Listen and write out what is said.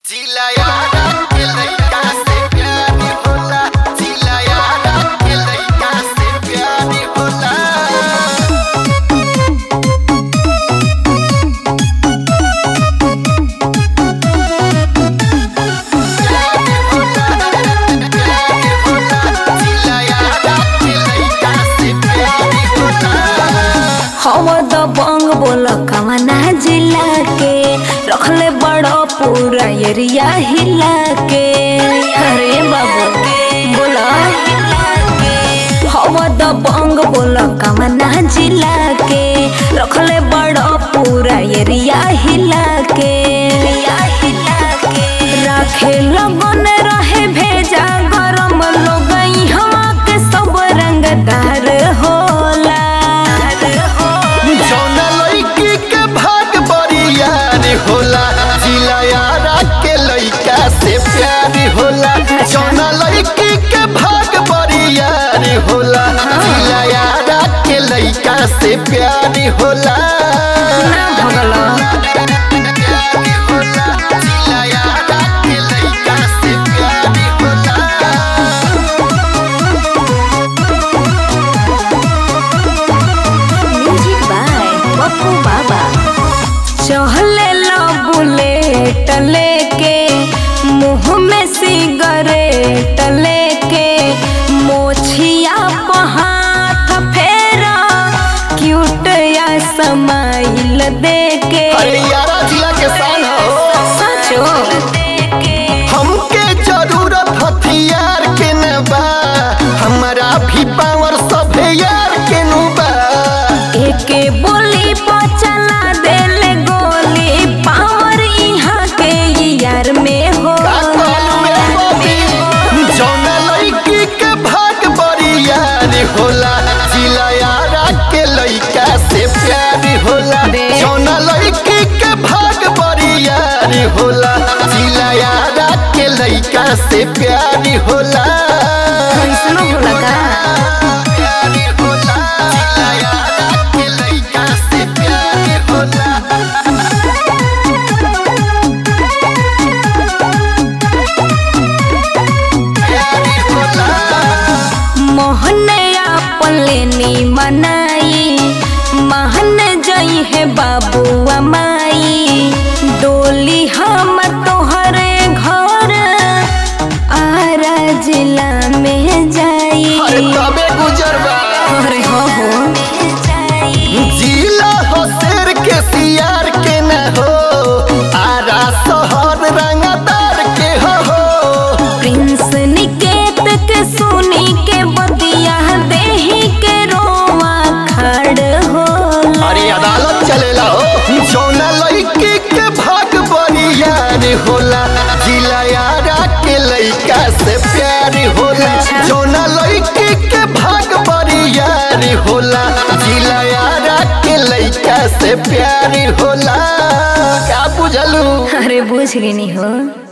जिलायारा के लइका से प्यार होला जिलायारा के लइका से प्यार होला हवा दबंग बोल कवना जिला के रखले बड़ो पूरा एरिया हिला के अरे बाबू बोला हवा दबंग बोल कवना जिला के रखले बड़ो पूरा एरिया हिला के राखे लगन रहे भेजा गरम लोग यहाँ के सब रंगदार होला जौना लड़की के भाग बरियार होला जिलायारा के लइका से प्यार होला जौना लड़की के भाग बरियार होला जिलायारा के लइका से प्यार होला जिलायारा के लइका से प्यार होला म्यूजिक बाय पप्पू बाबा चहले लो बुलेट लेके मुंह में सिगरेट लेके मोछिया पे हाथ फेरा क्यूट या समाइल देके अरे यारा जिला के शान हो सचो हमके जरूरत हथियार के न बा हमारा भी पावर सब यार के नु बा एके बोली पर चला देले गोली पावर यहाँ के यार में हो का कहलू रे बबी जौना लड़की के भाग बड़ी यार होला जिला यारा के लइका से प्यार होला बे। जौना लड़की के भाग बड़ी यार होला जिला यारा के लइका से प्यार होला कैसनो होला का प्यार होला जिला यारा के लइका से प्यार होला प्यार होला मोहनया पलेनी मनाई महन जई है बाबुआ माई डोली हम तोहरे घर आरा जिला में जाई अरे तबे गुजरबा अरे हो हो जिला हो शेर के सियार के न हो आरा शहर रंगदार के हो हो प्रिंस निकेत के सुनी के बतिया देही के रोवा खड़ होला अरे अदालत चलेला हो जौना लड़की के भाग बड़ी यार होला जिला यारा के लइका से प्यार होला जौना लड़की के भाग बड़ी यार होला जिला यारा के लइका से प्यार होला क्या बुझलू अरे बुझ गई हो